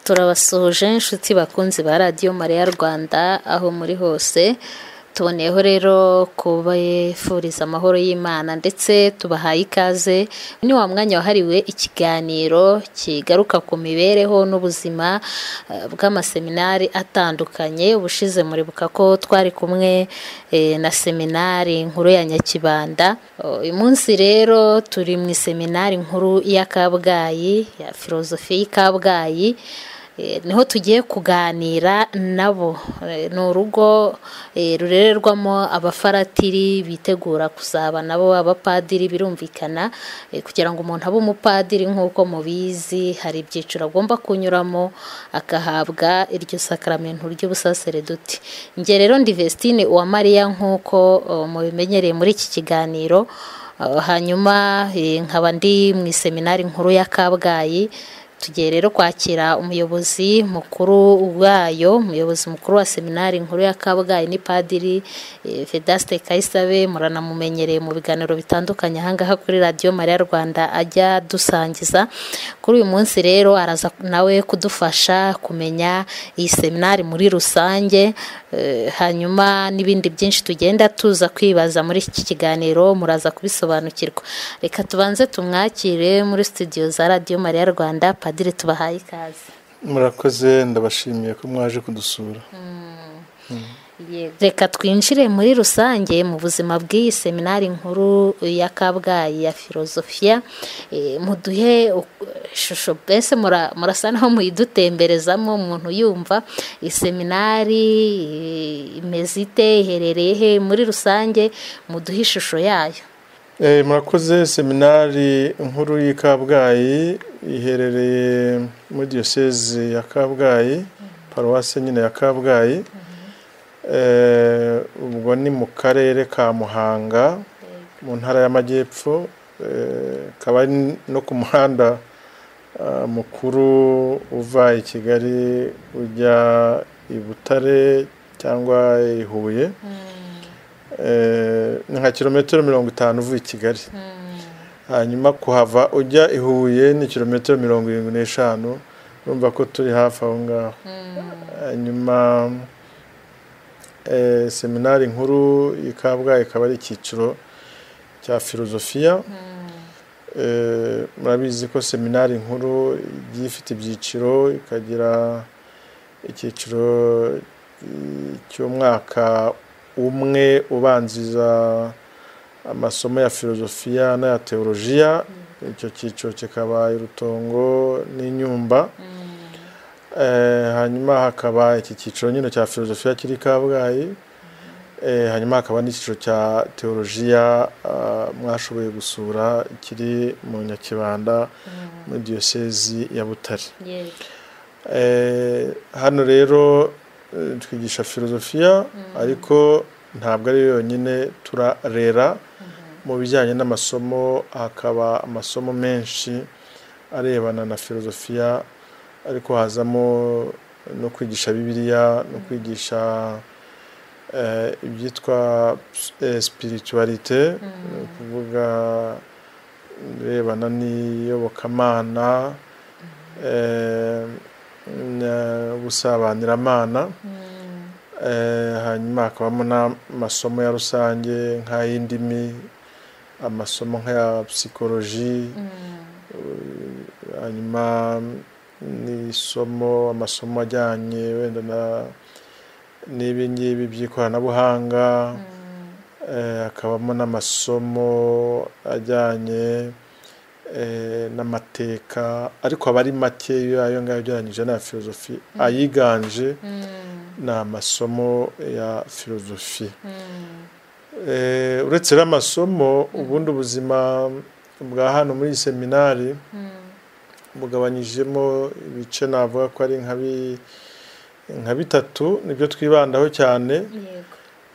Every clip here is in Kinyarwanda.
turabasuhuje inshuti bakunzi ba radiyo mariya rwanda aho muri hose tuboneyeho rero kubifuriza amahoro y'imana ndetse tubahaye ikaze ni wa mwanya wahariwe ikiganiro kigaruka ku mibereho n'ubuzima eh, bw'amaseminari atandukanye ubushize muribuka ko twari kumwe eh, na seminari nkuru ya nyakibanda Oh, uyu munsi rero turi mu iseminari nkuru ya kabgayi ya filozofi y'i kabgayi Eh, niho tugiye kuganira nabo Eh, ni urugo eh, rurererwamo abafaratiri bitegura kuzaba nabo abapadiri birumvikana eh, kugira ngo umuntu abe umupadiri nk'uko mubizi hari ibyiciro agomba kunyuramo akahabwa iryo sakaramentu ry'ubusasereduti njye rero ndi Vestine Uwamariya nk'uko oh, mubimenyereye muri iki kiganiro Oh, hanyuma eh, nkaba ndi mu iseminari nkuru ya kabgayi tugiye rero kwakira umuyobozi mukuru wayo umuyobozi mukuru wa seminari nkuru ya kabgayi ni padiri eh, vedaste kayisabe muranamumenyereye mu biganiro bitandukanye ahangaha kuri radiyo mariya rwanda ajya dusangiza kuri uyu munsi rero araza nawe kudufasha kumenya iyi seminari muri rusange eh, hanyuma n'ibindi byinshi tugenda tuza kwibaza muri iki kiganiro muraza kubisobanukirwa reka tubanze tumwakire muri studio za radiyo mariya rwanda padiri tubahaye ikaze murakoze ndabashimiye ko mwaje kudusura reka twinjire muri rusange mu buzima bw'iyi seminari nkuru ya kabgayi ya filozofiya Eh, muduhe u- ishusho mbese mura- murasa naho muyidutemberezamo umuntu yumva iyi seminari eh, imeze ite iherereye he muri rusange muduhe ishusho yayo Eh, murakoze seminari nkuru y'i kabgayi iherereye muri diyoseze ya kabgayi paruwasi nyine ya kabgayi Eh, ubwo ni mu karere ka muhanga mu ntara y'amajyepfo eh, kaba ari no ku muhanda ah, mukuru uva i kigali ujya i butare cyangwa i huye Eh, ni nka kilometero mirongo itanu uvuye i kigali hanyuma kuhava ujya i huye ni kilometero mirongo irindwi n'eshanu urumva ko turi hafi aho ngaho hanyuma eh, seminari nkuru i kabgayi ikaba ari icyiciro cya filozofiya Eh, murabizi ko seminari nkuru igiye ifite ibyiciro ikagira icyiciro eh, cy'umwaka umwe ubanziza amasomo ya filozofiya n'aya teolojiya icyo cyiciro kikaba irutongo n'inyumba Eh, hanyuma hakaba iki cyiciro nyine cya filozofiya kiri kabgayi Eh, hanyuma hakaba n'icyiciro cya teolojiya ah, mwashoboye gusura kiri mu nyakibanda muri diyosezi ya butare Eh, hano rero eh, twigisha filozofiya ariko ntabwo ari yo yonyine turarera mu bijyanye n'amasomo hakaba amasomo menshi arebana na filozofiya ariko hazamo no kwigisha bibiliya no kwigisha eh, ibyitwa spiritualite ni ukuvuga ibirebana n'iyobokamana eh, na- ubusabaniramana Eh, hanyuma hakabamo n'amasomo ya rusange nk'ay'indimi amasomo nk'aya psikoloji hanyuma n'isomo amasomo ajyanye wenda na n'ibi ngibi by'ikoranabuhanga Eh, hakabamo n'amasomo ajyanye eh, n'amateka ariko aba ari make yo ayo ngayo ugereranyije n'aya filozofi ayiganje ni amasomo ya filozofi Eh, uretse rero amasomo ubundi ubuzima bwa hano muri iyi seminari bugabanyijemo ibice navuga ko ari nka bi- nka bitatu nibyo twibandaho cyane yego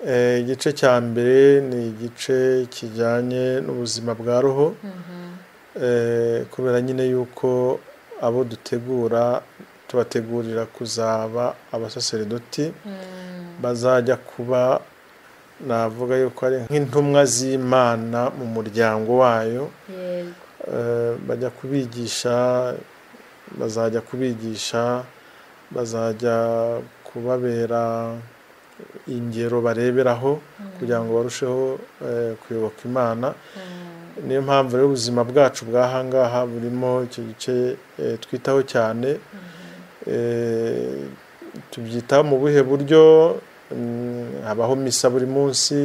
Eh, igice cya mbere ni igice kijyanye n'ubuzima bwa roho Eh, kubera nyine yuko abo dutegura tubategurira kuzaba abasaseredoti bazajya kuba navuga yuko ari nk'intumwa z'imana mu muryango wayo yego Eh, bajya kubigisha bazajya kubigisha bazajya kubabera ingero bareberaho kugira ngo barusheho eh, kuyoboka imana niyo mpamvu rero ubuzima bwacu bw'ahangaha burimo icyo gice eh, twitaho cyane Eh, tubyitaho mu buhe buryo Mm, habaho misa buri munsi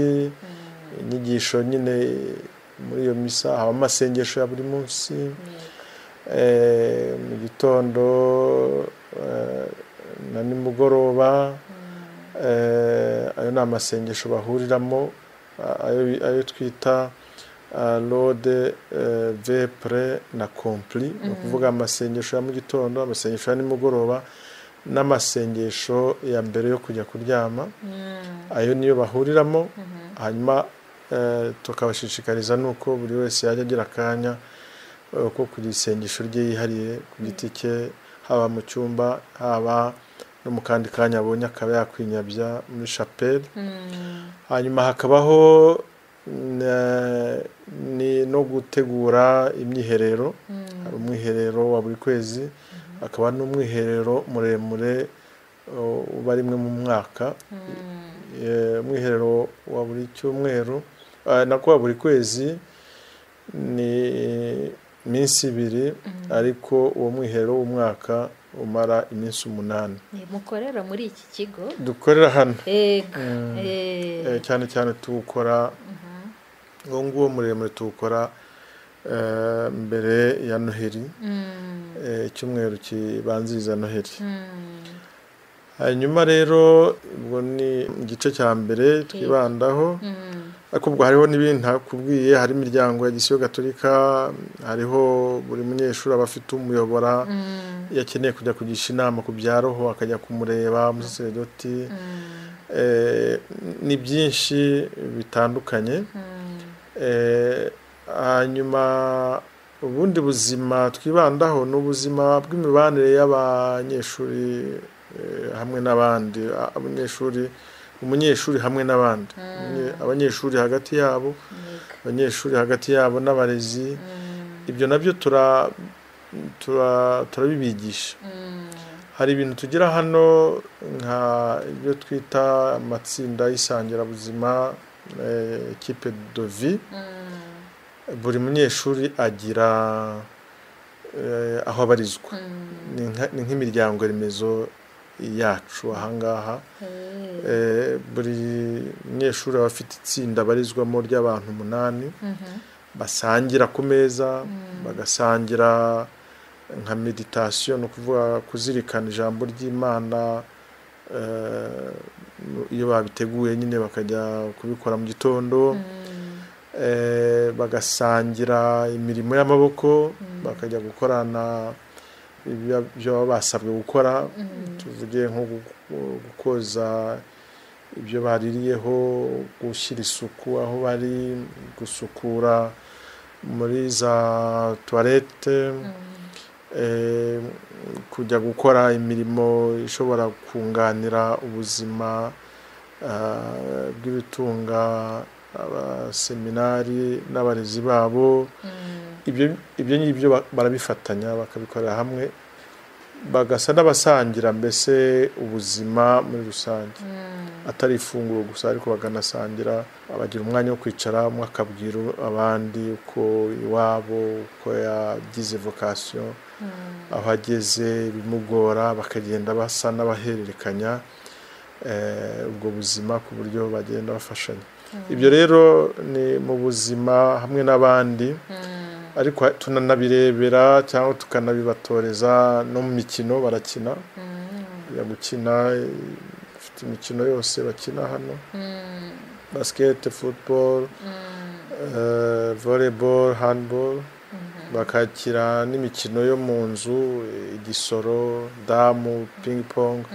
inyigisho nyine muri iyo misa haba amasengesho ya buri munsi Eh, mu gitondo eh, na nimugoroba Eh, ayo ni amasengesho bahuriramo a- ayo- ayo twita ah, lode eh, vepre na kompli ni ukuvuga amasengesho ya mu gitondo amasengesho ya nimugoroba n'amasengesho ya mbere yo kujya kuryama ayo niyo bahuriramo hanyuma eh, tukabashishikariza nuko buri wese yajya agira akanya eh, ko kugira isengesho rye yihariye ku giti cye haba mu cyumba haba no mu kandi kanya abonye akaba yakwinyabya muri shapeli hanyuma hakabaho na- ni no gutegura imyiherero hari umwiherero wa buri kwezi hakaba n'umwiherero muremure uh, uba rimwe mu mwaka Eh, umwiherero wa buri cyumweru ah, nako wa buri kwezi ni iminsi ibiri ariko uwo mwiherero w'umwaka umara iminsi umunani mukorera muri iki kigo dukorera hano ego Mm. Eh, Eh, cyane cyane tuwukora uwo nguwo muremure tuwukora eh, mbere ya noheri mm, eh, icyumweru kibanziriza noheri mm, hanyuma rero ubwo ni igice cya mbere twibandaho mm, ariko ubwo hariho n'ibindi ntakubwiye hari imiryango ya gisiyo gatolika hariho buri munyeshuri aba afite umuyobora mm, iyo akeneye kujya kugisha inama ku bya roho akajya kumureba umusaseredoti mm, Eh, ni byinshi bitandukanye mm. Eh, hanyuma ubundi buzima twibandaho ni ubuzima bw'imibanire y'abanyeshuri eh, hamwe n'abandi A- abanyeshuri umunyeshuri hamwe n'abandi Umunye- abanyeshuri hagati yabo Yego. abanyeshuri hagati yabo n'abarezi Mm, ibyo nabyo tura- tura- turabibigisha mm, hari ibintu tugira hano nka ibyo twita amatsinda y'isangirabuzima eh, ekipe dovi mm, buri munyeshuri agira eh, aho abarizwa mm. Ni nka- ni nk'imiryango remezo yacu ahangaha Eh, Eh, buri munyeshuri aba afite itsinda abarizwamo ry'abantu umunani mhm, basangira ku meza Mm. bagasangira nka meditasiyo ni ukuvuga kuzirikana ijambo ry'imana eh, iyo babiteguye nyine bakajya kubikora mu gitondo mm, eh, bagasangira imirimo y'amaboko Mm. bakajya gukorana ibyo ibyo baba basabwe gukora mm, tuvuge nko gu- gukoza ibyo baririyeho gushyira isuku aho bari gusukura muri za tuwarete mm, eh, kujya gukora imirimo ishobora kunganira ubuzima ah, bw'ibitunga abaseminari n'abarezi babo mm, ibyo ibyo ngibyo ba- barabifatanya bakabikorera hamwe bagasa n'abasangira mbese ubuzima muri rusange mm. atari ifunguro gusa ariko bakanasangira bagira umwanya wo kwicara umwe akabwira abandi uko iwabo uko yagize vocation aho ageze bimugora bakagenda basa n'abahererekanya eh, ubwo buzima ku buryo bagenda bafashanya ibyo rero ni mu buzima hamwe n'abandi ariko tunanabirebera cyangwa tukanabibatoreza no mu mikino barakina bajya gukina eh, bafite imikino yose bakina hano basket football eh, volleyball handball bakakira n'imikino yo mu nzu eh, igisoro damu ping pong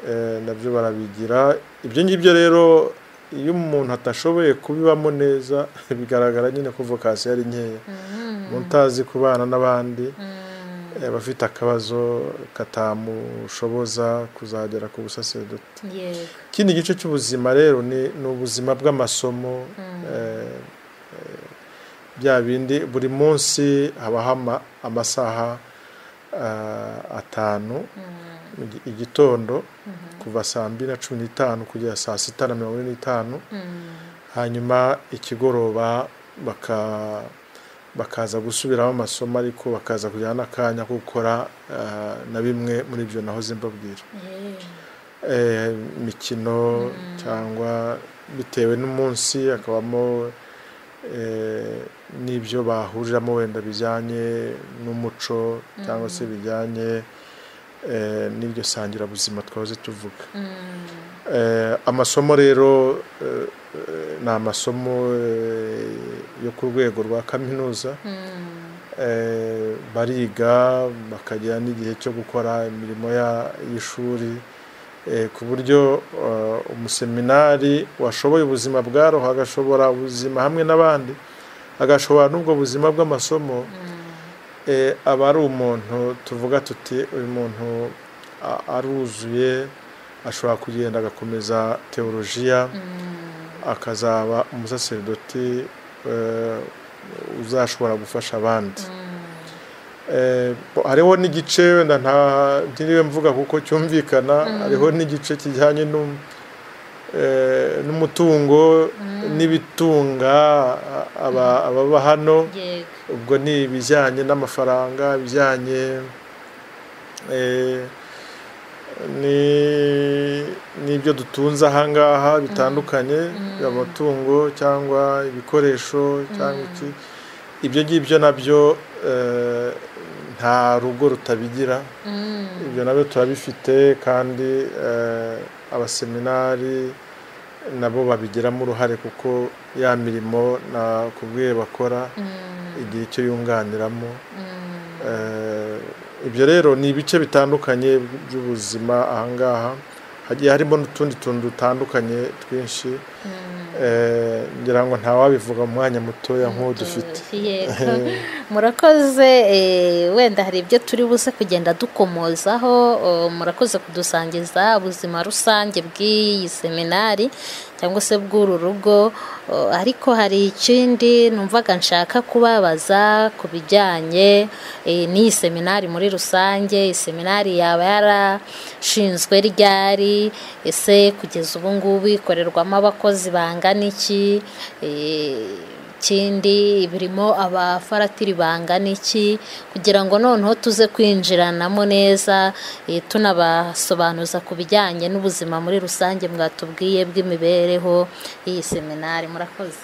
eh, nabyo barabigira ibyo ngibyo rero iyo umuntu atashoboye kubibamo neza bigaragara nyine ko vocation yari nkeya umuntu utazi kubana n'abandi eh, aba afite akabazo katamushoboza kuzagera ku busaseredoti yego ikindi gice cy'ubuzima rero ni ni ubuzima bw'amasomo eh, eh, bya bindi buri munsi habaho ama- amasaha ah, atanu Mm, mu gi- igitondo kuva saa mbiri na cumi n'itanu kugera saa sita na mirongo ine n'itanu hanyuma ikigoroba baka bakaza gusubiramo amasomo ariko bakaza kujyana n'akanya ko gukora ah, na bimwe muri ibyo nahoze mbabwira eh, imikino cyangwa bitewe n'umunsi hakabamo eh, n'ibyo bahuriramo wenda bijyanye n'umuco cyangwa se bijyanye eh, n'iryo sangirabuzima twahoze tuvuga Eh, amasomo rero eh, eh, ni amasomo eh, yo ku rwego rwa kaminuza eh, bariga bakagira n'igihe cyo gukora imirimo ya- y'ishuri eh, ku buryo eh, umuseminari washoboye ubuzima bwa roho agashobora ubuzima hamwe n'abandi agashobora n'ubwo buzima bw'amasomo eh, aba ari umuntu tuvuga tuti uyu muntu a- aruzuye ashobora kugenda agakomeza teolojiya akazaba umusaserdoti eh, uzashobora gufasha abandi Eh, bo- hariho n'igice wenda nta ntiriwe mvuga kuko cyumvikana hariho n'igice kijyanye n'u- eh, n'umutungo n'ibitunga a- aba- ababa hano yego ubwo ni ibijyanye n'amafaranga ibijyanye eh, ni- n'ibyo dutunze ahangaha bitandukanye amatungo cyangwa ibikoresho cyangwa iki ibyo ngibyo nabyo eh, nta rugo rutabigira Mm, ibyo nabyo turabifite kandi eh, abaseminari nabo babigiramo uruhare kuko ya mirimo nakubwiye bakora mm, igihe icyo yunganiramo mm, Eh, ibyo rero ni ibice bitandukanye by'ubuzima ahangaha hagiye harimo n'utundi tuntu dutandukanye twinshi mm. Eh, ngira ngo ntawabivuga mu mwanya mutoya nk'uwo dufite yego murakoze eh, wenda hari ibyo turi buze kugenda dukomozaho oh, murakoze kudusangiza ubuzima rusange bw'iyi seminari cyangwa se bw'uru rugo oh, ariko hari ikindi numvaga nshaka kubabaza ku bijyanye eh, n'iyi seminari muri rusange iyi seminari yaba yarashinzwe ryari ese kugeza ubu ngubu ikorerwamo abakozi bangana iki Eh, ikindi birimo abafaratiri bangana iki kugira ngo noneho tuze kwinjiranamo neza eh, tunabasobanuza ku bijyanye n'ubuzima muri rusange mwatubwiye bw'imibereho y'iyi seminari murakoze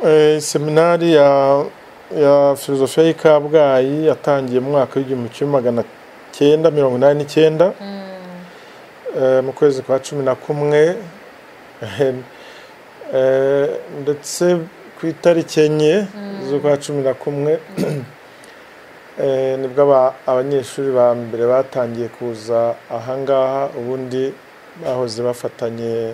Eh, seminari ya ya filozofiya y'i kabgayi yatangiye mu mwaka w'igihumbi kimwe magana cyenda mirongo inani n'icyenda eh, mu kwezi kwa cumi na kumwe Eh, ndetse ku itariki enye z'ukwa cumi na kumwe eh, nibwo aba- abanyeshuri ba mbere batangiye kuza ahangaha ubundi bahoze bafatanye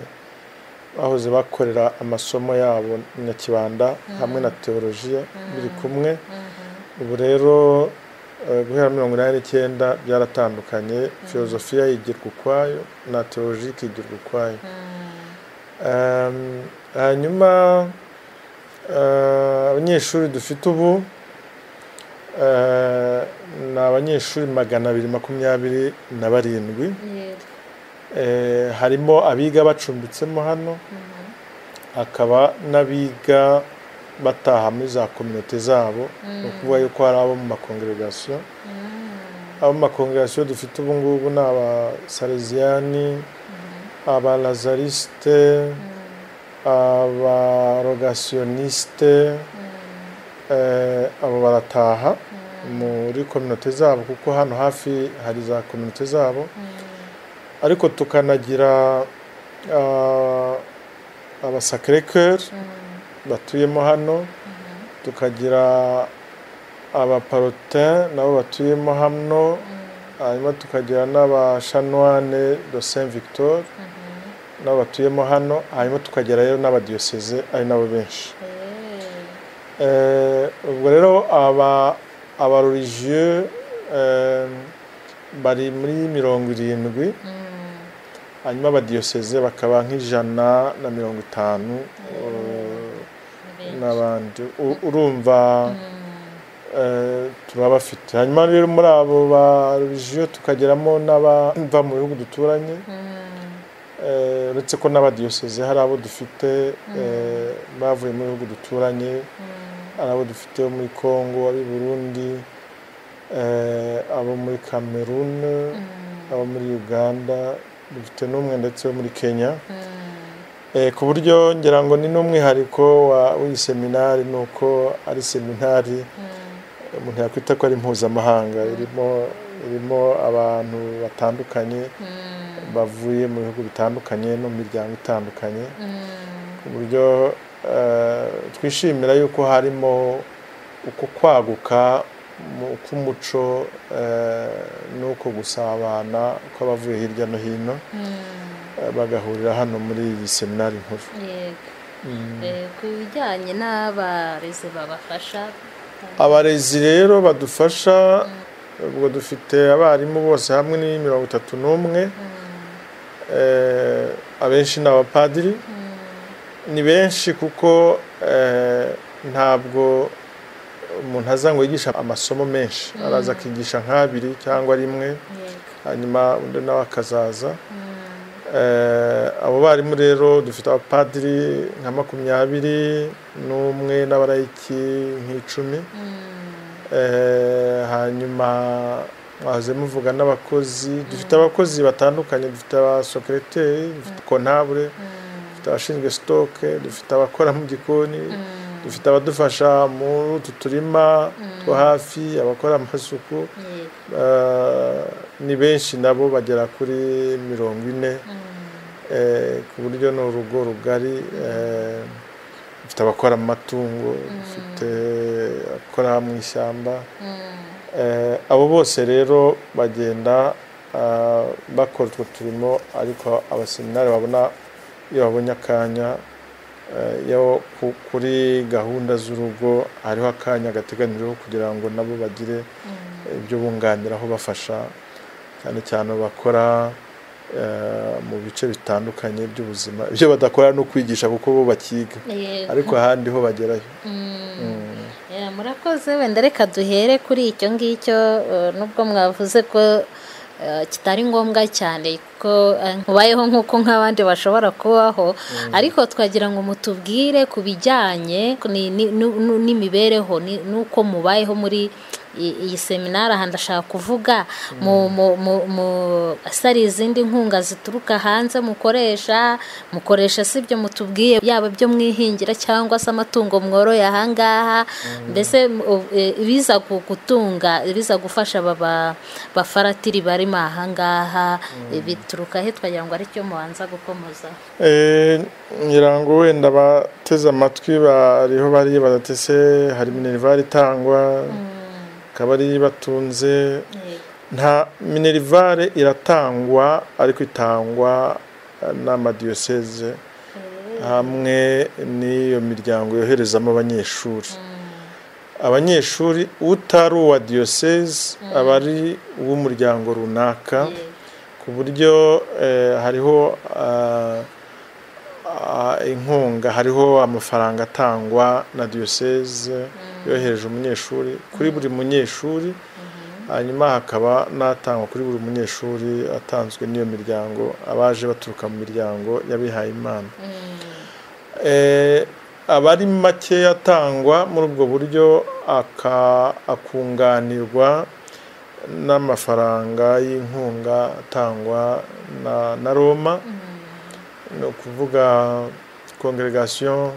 bahoze bakorera amasomo yabo na kibanda hamwe na teolojiya biri kumwe ubu rero eh, guhera mirongo inani n'icyenda byaratandukanye filozofiya yigirwa ukwayo na teolojiya ikigirwa ukwayo Um, hanyuma uh, abanyeshuri dufite ubu uh, ni abanyeshuri magana abiri makumyabiri na barindwi Yego. Eh, harimo abiga bacumbitsemo hano hakaba n'abiga bataha muri za kominote zabo ni ukuvuga yuko hari abo mu makongeragasiyo abo mu makongeragasiyo dufite ubu ngubu ni abasaleziyani abalazarisite abarogasiyoniste eh, abo barataha muri kominote zabo kuko hano hafi hari za kominote zabo ariko tukanagira ah, abasakire cœur batuyemo hano tukagira abaparotin nabo batuyemo hano hanyuma tukagira n'abashanoine de saint victor nabo batuyemo hano hanyuma tukagira rero n'abadiyoseze ari nabo benshi Eh, Eh, ubwo rero aba abarorigiyeux bari muri mirongo irindwi mm, hanyuma abadiyoseze bakaba nk'ijana na mirongo itanu eh, ni benshi. n'abandi U- urumva Mm, eh, turaba bafite hanyuma rero muri abo ba religio tukageramo n'abava mu bihugu duturanye Eh, uretse ko n'abadiyoseze hari abo dufite eh, bavuye mu bihugu duturanye hari abo dufite bo muri congo ab'i burundi eh, abo muri cameroon abo muri uganda dufite n'umwe ndetse wo muri kenya Eh, ku buryo ngira ngo ni n'umwihariko wa- w'iyi seminari ni uko ari seminari umuntu yakwita ko ari mpuzamahanga irimo irimo abantu batandukanye bavuye mu bihugu bitandukanye no mu miryango itandukanye ku buryo eh, twishimira yuko harimo uko kwaguka mu- k'umuco eh, n'uko gusabana kw'abavuye hirya no hino eh, bagahurira hano muri iyi seminari nkuru yego Eh, ku bijyanye n'abarezi babafasha abarezi rero badufasha ubwo dufite abarimu bose hamwe ni mirongo itatu n'umwe Eh, abenshi ni abapadiri ni benshi kuko eh, ntabwo umuntu aza ngo yigisha amasomo menshi araza akigisha nk'abiri cyangwa rimwe yego hanyuma undi nawe akazaza Eh, abo barimu rero dufite abapadiri nka makumyabiri n'umwe n'abarayiki nk'icumi Eh, hanyuma mwahoze muvuga n'abakozi dufite abakozi batandukanye dufite abasokereteri dufite kontabure dufite abashinzwe sitoke dufite abakora mu gikoni dufite abadufasha muri utu turima two hafi abakora amasuku yego Eh, ni benshi nabo bagera kuri mirongo ine eh, ku buryo ni urugo rugari eh, dufite abakora amatungo dufite abakora mu ishyamba Eh, abo bose rero bagenda ah, bakora utwo turimo ariko abaseminari babona iyo babonye akanya eh, iyo ku- kuri gahunda z'urugo hariho akanya gateganijweho kugira ngo nabo bagire ibyo bunganiraho bafasha cyane cyane bakora eh, mu bice bitandukanye by'ubuzima ibyo badakora ni ukwigisha kuko bo bakiga yego ariko ahandi ho bagerayo Eh, murakoze wenda reka duhere kuri icyo ngicyo eh, nubwo mwavuze ko eh, kitari ngombwa cyane ko eh, mubayeho nk'uko nk'abandi bashobora kubaho ariko twagira ngo mutubwire ku bijyanye ni- ni- nu- nu- n'imibereho ni- n'uko mubayeho muri i- iyi seminari aha ndashaka kuvuga mu- mu- mu- mu- ese ari izindi nkunga zituruka hanze mukoresha mukoresha si ibyo mutubwiye yaba ibyo mwihingira cyangwa se amatungo mworoye aha ngaha mbese mu- eh, ibiza gu- gutunga ibiza gufasha aba ba- bafaratiri barimo aha ngaha eh, bituruka he twagira ngo aricyo mubanza gukomoza Eh, ngira ngo wenda abateze amatwi bariho bari badatese hari minerivare itangwa akaba ari batunze nta minerivare iratangwa ariko itangwa eh, n'amadiyoseze hamwe n'iyo miryango yoherezamo abanyeshuri abanyeshuri utari uwa diyoseze aba ari uw'umuryango runaka ku buryo eh, hariho ah, ah, inkunga hariho amafaranga atangwa na diyoseze yohereje umunyeshuri kuri buri munyeshuri hanyuma hakaba n'atangwa kuri buri munyeshuri atanzwe n'iyo miryango abaje baturuka mu miryango y'abihaye imana Eh, aba ari makeya atangwa muri ubwo buryo aka- akunganirwa n'amafaranga y'inkunga atangwa na, na roma ni ukuvuga congregation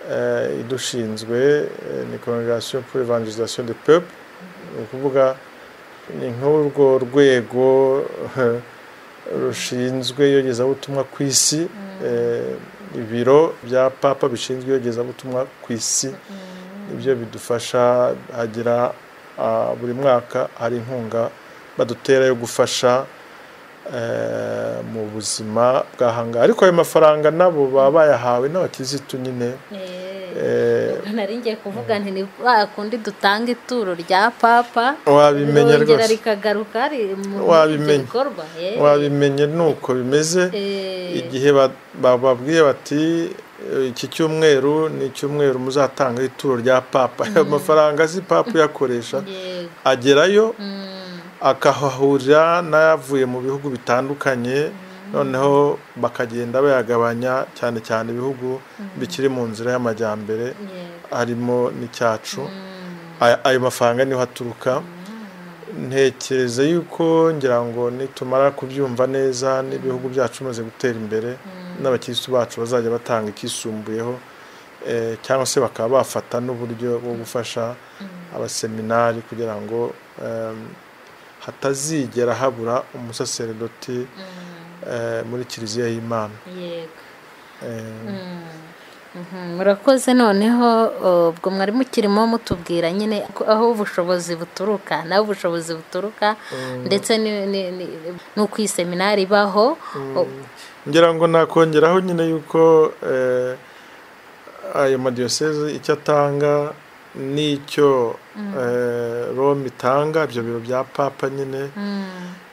eh, idushinzwe eh, ni congregation pour evangelisation de peuple ni ukuvuga ni nk'urwo rwego rushinzwe iyogezabutumwa ku isi eh, ibiro bya papa bishinzwe iyogezabutumwa ku isi nibyo bidufasha hagira ah, buri mwaka hari inkunga badutera yo gufasha eh, mu buzima bw'ahangaha ariko ayo mafaranga nabo baba bayahawe n'abakirisitu nyine Eh, eh, nari ngiye kuvuga nti ni ba kundi dutanga ituro rya papa wabimenye rongera rwose rikagaruka ri- mu- muri ibyo Wabimenye. bikorwa eh. wabimenye nuko bimeze Eh, igihe ba- bababwiye bati "Eh, iki cyumweru ni icyumweru muzatanga ituro rya papa amafaranga si papa uyakoresha yego. agerayo Mm, akahahurira n'ayavuye mu bihugu bitandukanye noneho bakagenda bayagabanya cyane cyane ibihugu bikiri mu nzira y'amajyambere yego. harimo n'icyacu Mm, Aya- ayo mafaranga niho aturuka ntekereza yuko ngira ngo nitumara kubyumva neza n'ibihugu byacu bimaze gutera imbere n'abakirisitu bacu bazajya batanga ikisumbuyeho eh, cyangwa se bakaba bafata n'uburyo bwo gufasha abaseminari kugira ngo em, hatazigera habura umusaseredoti eh, muri kiliziya y'imana yego. Eh, Mhm, murakoze noneho o, ubwo mwari mukirimo mutubwira nyine ko- aho ubushobozi buturuka naho ubushobozi buturuka ndetse ni- ni- ni- n'uko iyi seminari ibaho o, ngira ngo nakongeraho nyine yuko eh, ayo madiyoseze icyo atanga n'icyo eh, rome itanga ibyo biro bya papa nyine mm,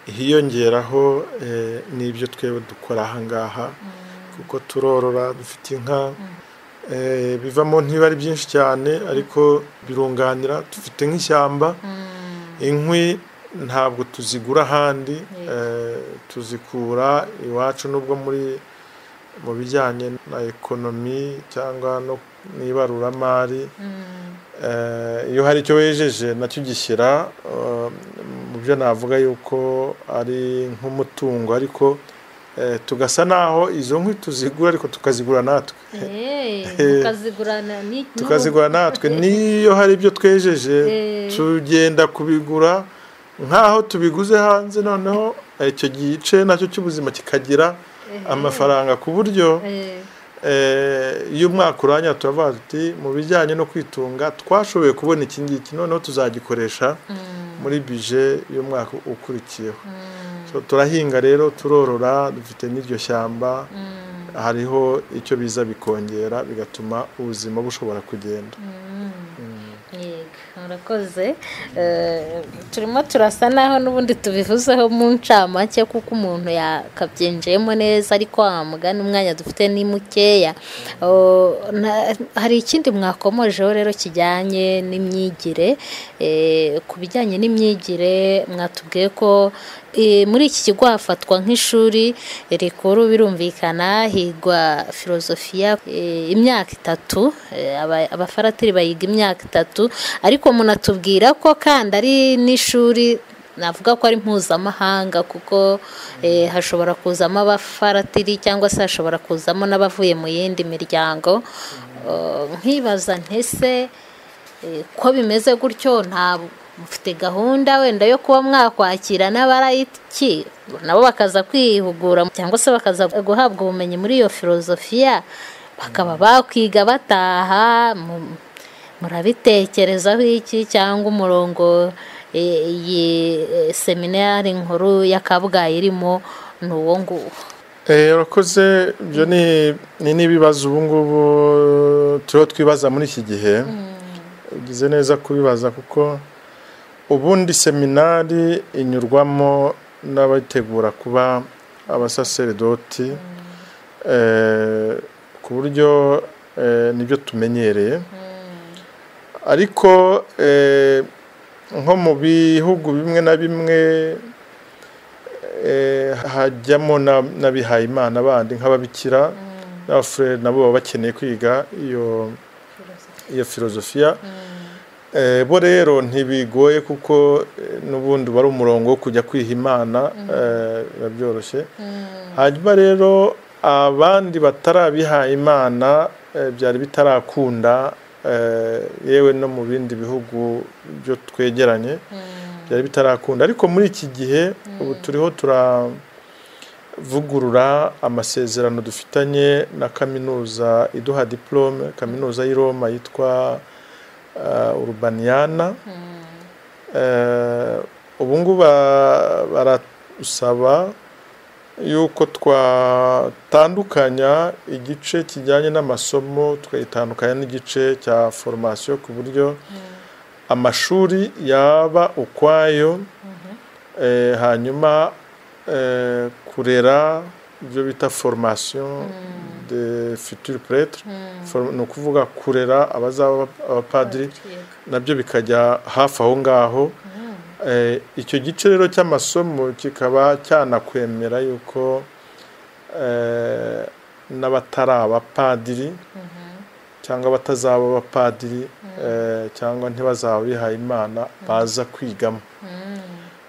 hiyongeraho eh, n'ibyo twebwe dukora aha ngaha kuko turorora dufite inka eh, bivamo ntibiba ari byinshi cyane ariko birunganira dufite nk'ishyamba mm, inkwi ntabwo tuzigura ahandi Yego. eh, tuzikura iwacu nubwo muri mu bijyanye na ekonomi cyangwa no mu ibaruramari mm. eh, iyo hari icyo wejeje nacyo ugishyira eh, mu byo navuga yuko ari nk'umutungo ariko eh, tugasa n'aho izo nkwi tuzigura ariko tukazigura natwe Eh, Eh, mukazigurana ni- tukazigura natwe n'iyo hari ibyo twejeje Eh. tugenda kubigura nk'aho tubiguze hanze noneho icyo gice nacyo cy'ubuzima kikagira amafaranga ku buryo Eh, eh, iyo umwaka urangira turavuga tuti mu bijyanye no kwitunga twashoboye kubona iki ngiki noneho tuzagikoresha mm, muri bije y'umwaka ukurikiyeho mm, So, turahinga rero turorora dufite n'iryo shyamba mm, hariho icyo biza bikongera bigatuma ubuzima bushobora kugenda mm. Yego, murakoze Eh, turimo turasa naho n'ubundi tubivuzeho mu ncamake kuko umuntu yakabyinjiyemo neza ariko wa mugani umwanya dufite ni mukeya Oh, na- hari ikindi mwakomojeho rero kijyanye n'imyigire Eh, ku bijyanye n'imyigire mwatubwiye ko eh, muri iki kigo hafatwa nk'ishuri rikuru birumvikana higwa filozofiya eh, imyaka itatu Eh, aba- abafaratiri bayiga imyaka itatu ariko munatubwira ko kandi ari n'ishuri navuga ko ari mpuzamahanga kuko eh, hashobora kuzamo abafaratiri cyangwa se hashobora kuzamo n'abavuye mu yindi miryango Eh, nkibaza ntese eh, ko bimeze gutyo nta mufite gahunda wenda yo kuba mwakwakira n'abarayiki nabo bakaza kwihugura cyangwa se bakaza guhabwa ubumenyi muri iyo filozofiya bakaba bakwiga bataha mu- murabitekerezaho iki cyangwa umurongo eh, iyi eh, seminari nkuru ya kabgayi irimo ni uwo nguwo Eh, urakoze ibyo ni ni n'ibibazo ubu ngubu turiho twibaza muri iki gihe ugize neza kubibaza kuko ubundi seminari inyurwamo n'abategura kuba abasaseridoti eh, ku buryo eh, nibyo tumenyereye ariko eh, nko mu bihugu bimwe na bimwe eh, hajyamo na- n'abihayimana bandi nk'ababikira n'abafurere nabo baba bakeneye kwiga iyo iyo filozofiya Eh, bo rero ntibigoye kuko eh, n'ubundi wari umurongo wo kujya kwiha imana eh, biba byoroshye hanyuma rero abandi batarabihaye imana eh, byari bitarakunda eh, yewe no mu bindi bihugu byo twegeranye byari bitarakunda ariko muri iki gihe ubu turiho turavugurura amasezerano dufitanye na kaminuza iduha diplome kaminuza y'i Roma yitwa uh, Urbaniana Eh, ubu ngubu ba- barasaba yuko twatandukanya igice kijyanye n'amasomo tukayitandukanya n'igice cya foromasiyo ku buryo amashuri yaba ukwayo eh, hanyuma eh, kurera ibyo bita formation de futur prêtre Form- ni ukuvuga kurera abazaba abapadiri nabyo bikajya hafi aho ngaho Eh, icyo gice rero cy'amasomo kikaba cyanakwemera yuko eh, n'abatari abapadiri cyangwa abatazaba abapadiri eh, cyangwa ntibazaba bihaye imana baza kwigamo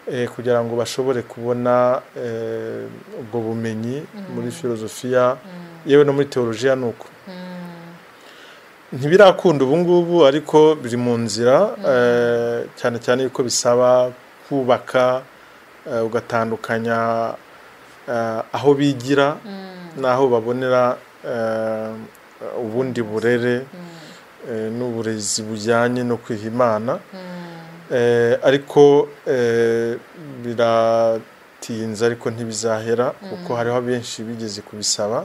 Eh, kugira ngo bashobore kubona eh, ubwo bumenyi muri filozofiya yewe no muri teolojiya ni uko ntibirakunda ubu ngubu ariko biri mu nzira eh, cyane cyane yuko bisaba kubaka eh, ugatandukanya eh, aho bigira n'aho babonera eh, ubundi burere eh, n'uburezi bujyanye no kwiha imana Eh, ariko eh, biratinze ariko ntibizahera kuko hariho benshi bigeze kubisaba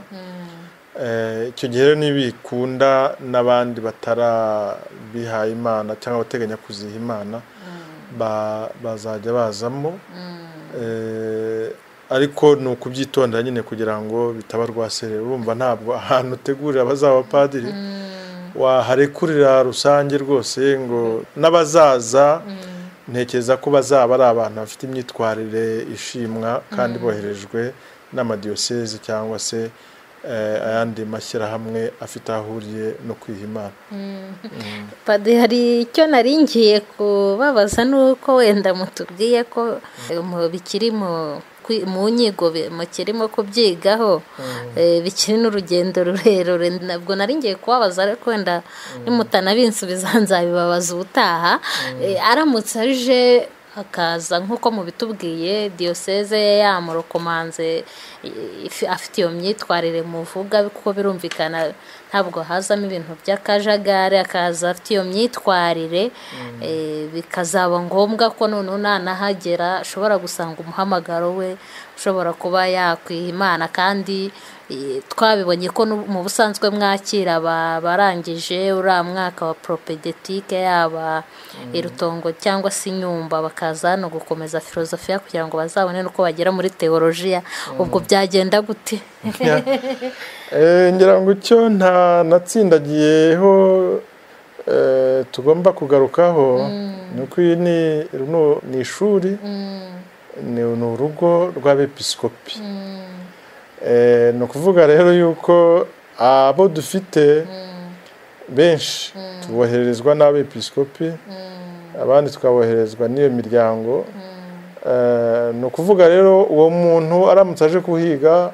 Eh, icyo gihe rero ntibikunda n'abandi batarabihaye imana cyangwa abateganya kuziha imana ba- bazajya bazamo Eh, ariko ni ukubyitondera nyine kugira ngo bitaba rwaserera urumva ntabwo ahantu utegurira abazaba abapadiri waharekurira rusange rwose ngo n'abazaza ntekereza ko bazaba ari abantu bafite imyitwarire ishimwa kandi boherejwe n'amadiyoseze cyangwa se eh, ayandi mashyirahamwe afite aho ahuriye no kwiha imana Padiri hari icyo nari ngiye kubabaza nuko wenda mutubwiye ko mu bikiri mu kwi- mu nyigo bi- mukirimo kubyigaho eh, bikiri n'urugendo rurerure ntabwo nari ngiye kubabaza ariko wenda nimutanabinsubiza nzabibabaza ubutaha Eh, aramutse aje akaza nk'uko mubitubwiye diyoseze yamurokomanze i- ifi- afite iyo myitwarire muvuga kuko birumvikana ntabwo hazamo ibintu by'akajagari akaza afite iyo myitwarire eh, bikazaba ngombwa ko noneho nanahagera ashobora gusanga umuhamagaro we ushobora kuba yakwiha imana kandi eh, twabibonye ko n'ubu- mu busanzwe mwakira aba- abarangije uriya mwaka wa propedetike yaba irutongo cyangwa se inyumba bakaza hano gukomeza filozofiya kugira ngo bazabone n'uko bagera muri teolojiya ubwo byagenda gute Eh, ngira ngo icyo nta natsindagiyeho eh, tugomba kugarukaho ni uko iyi ni runo- ni ishuri ni ni urugo rw'abepiskopi Eh, ni ukuvuga rero yuko abo dufite benshi tubohererezwa n'abepiskopi abandi tukaboherezwa n'iyo miryango Eh, ni ukuvuga rero uwo muntu aramutse aje kuhiga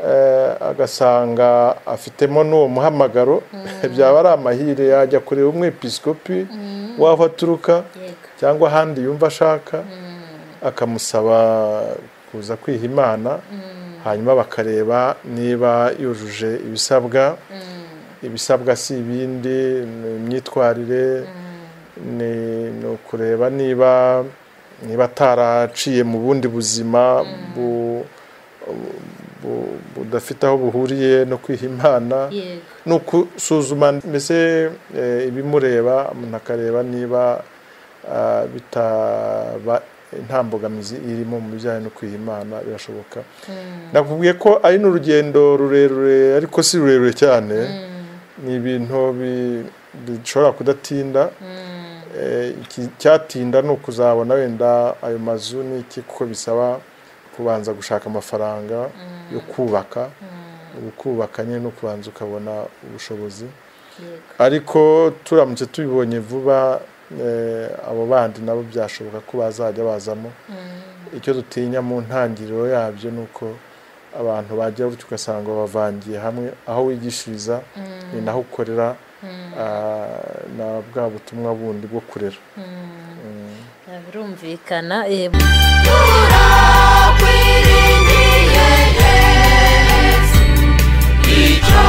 eh, agasanga afitemo n'uwo muhamagaro byaba ari amahire yajya kureba umwepiskopi w'aho aturuka yego cyangwa ahandi yumva ashaka akamusaba kuza kwiha imana hanyuma bakareba niba yujuje ibisabwa ibisabwa si ibindi ni imyitwarire ni ni ukureba niba niba ataraciye mu bundi buzima bu- bu- budafite aho buhuriye no kwiha imana yego ni ukusuzuma mbese eh, ibimureba umuntu akareba niba ah, bitaba nta mbogamizi irimo mu bijyanye no kwiha imana birashoboka nakubwiye ko ari n'urugendo rurerure ariko si rurerure cyane ni ibintu bi- bishobora kudatinda Eh, iki- cyatinda ni ukuzabona wenda ayo mazu ni iki kuko bisaba kubanza gushaka amafaranga yo kubaka ubu kubaka nyine no kubanza ukabona ubushobozi yego ariko turamutse tubibonye vuba eh, abo bandi nabo byashoboka ko bazajya bazamo icyo dutinya mu ntangiriro yabyo ni uko abantu bagira gutyo ugasanga bavangiye hamwe aho wigishiriza ni naho ukorera ah, na bwa butumwa bundi bwo kurera Ah, birumvikana eh, turakwiringiye yesu icyo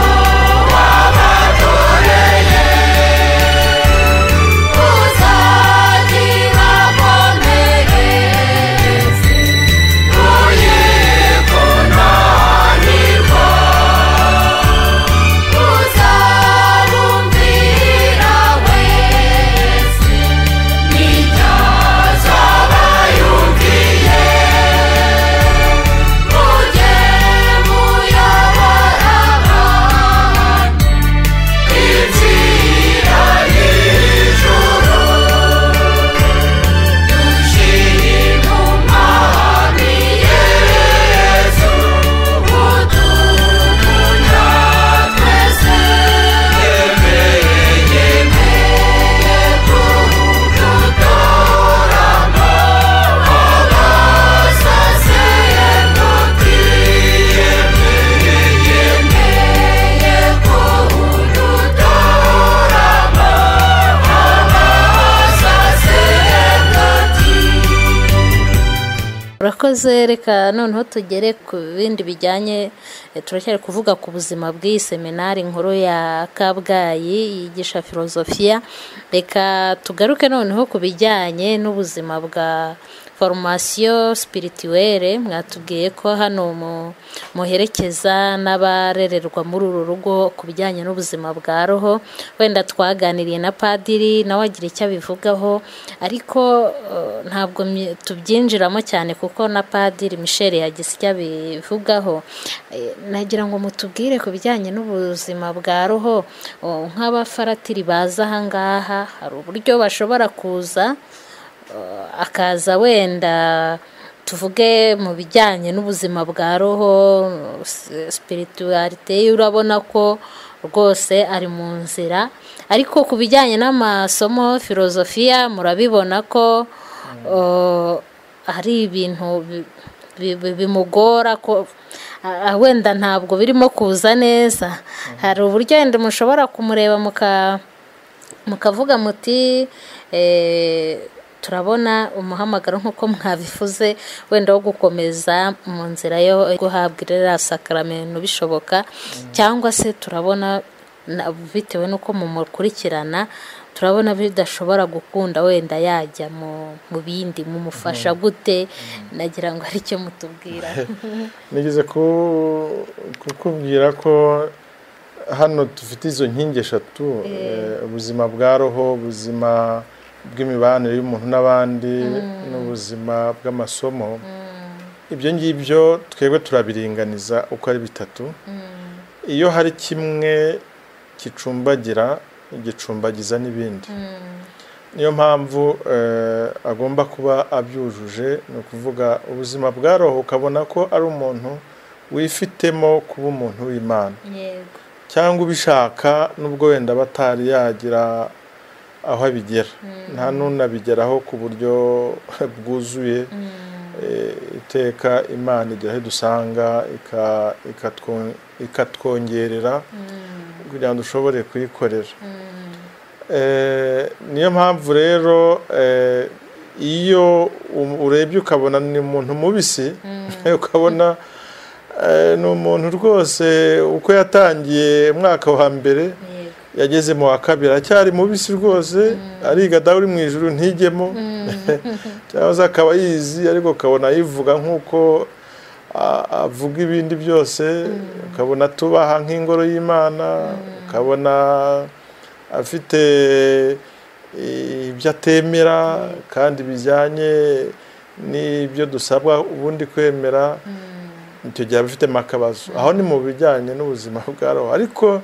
wabakoreye uzakibakomereze uyikore murakoze reka noneho tugere ku bindi bijyanye eh, turacyari kuvuga ku buzima bw'iyi seminari nkuru ya kabgayi yigisha filozofiya reka tugaruke noneho ku bijyanye n'ubuzima bwa foromasiyo sipirituwere mwatubwiye ko hano mu- muherekeza n'abarererwa muri uru rugo ku bijyanye n'ubuzima bwa roho wenda twaganiriye na padiri nawe agira icyo abivugaho ariko eh, ntabwo mye- tubyinjiramo cyane kuko na padiri michel yagize icyo abivugaho Eh, nagira ngo mutubwire ku bijyanye n'ubuzima bwa roho oh, nk'abafaratiri baza ahangaha hari uburyo bashobora kuza eh, akaza wenda tuvuge mu bijyanye n'ubuzima bwa roho spiritualite urabona ko rwose ari mu nzira ariko ku bijyanye n'amasomo filozofiya murabibona ko eh, hari ibintu bi- bi- bi- bimugora ko ah, wenda ntabwo birimo kuza neza hari uburyo wenda mushobora kumureba muka mukavuga muti eh, turabona umuhamagaro nk'uko mwabivuze wenda wo gukomeza mu nzira yo guhabwa iriya sakaramento bishoboka cyangwa se turabona na- bitewe n'uko mumukurikirana turabona bidashobora gukunda wenda yajya mu mu bindi mumufasha gute nagira ngo ari cyo mutubwira nigeze ku- kukubwira ko hano dufite izo nkingi eshatu eh, ubuzima bwa roho ubuzima bw'imibanire y'umuntu n'abandi n'ubuzima bw'amasomo ibyo ngibyo twebwe turabiringaniza uko ari bitatu iyo hari kimwe gicumbagira gicumbagiza n'ibindi niyo mpamvu eh, agomba kuba abyujuje ni ukuvuga ubuzima bwa roho ukabona ko ari umuntu wifitemo kuba umuntu w'imana yego cyangwa ubishaka nubwo wenda batari yagira aho abigera nta n'unabigeraho ku buryo bwuzuye Eh, iteka imana igira aho idusanga ika- ikatwo- ikatwongerera kugira ngo dushobore kuyikorera Eh, niyo mpamvu rero eh, iyo u- urebye ukabona ni umuntu mubisi ukabona eh, ni umuntu rwose uko yatangiye umwaka wa mbere yego yageze mu wa kabiri aracyari mubisi rwose ariga dawe uri mu ijuru ntijyemo cyangwa se akaba yizi ariko ukabona ayivuga nk'uko a- avuga ibindi byose ukabona tubaha nk'ingoro y'imana ukabona afite eh, ibyo atemera kandi bijyanye n'ibyo dusabwa ubundi kwemera icyo gihe aba afitemo akabazo aho ni mu bijyanye n'ubuzima bwa roho ariko